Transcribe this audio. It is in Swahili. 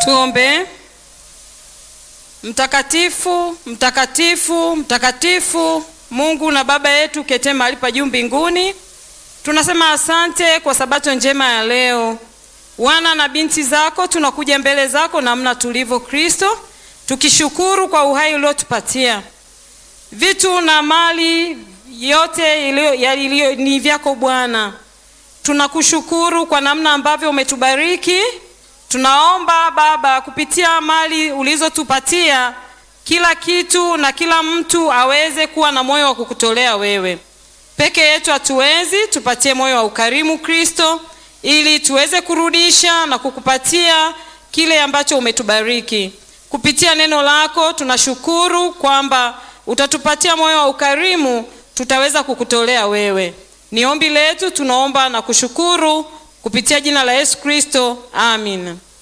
Tuombe. Mtakatifu, mtakatifu, mtakatifu, Mungu na Baba yetu kete mahali pa juu mbinguni, tunasema asante kwa sabato njema ya leo. Wana na binti zako tunakuja mbele zako namna tulivyo Kristo, tukishukuru kwa uhai uliotupatia. Vitu na mali yote ilio, ya ilio, ni vyako Bwana. Tunakushukuru kwa namna ambavyo umetubariki. Tunaomba Baba, kupitia mali ulizotupatia, kila kitu na kila mtu aweze kuwa na moyo wa kukutolea wewe. Peke yetu hatuwezi, tupatie moyo wa ukarimu Kristo, ili tuweze kurudisha na kukupatia kile ambacho umetubariki. Kupitia neno lako tunashukuru kwamba utatupatia moyo wa ukarimu, tutaweza kukutolea wewe. Ni ombi letu, tunaomba na kushukuru kupitia jina la Yesu Kristo, amin.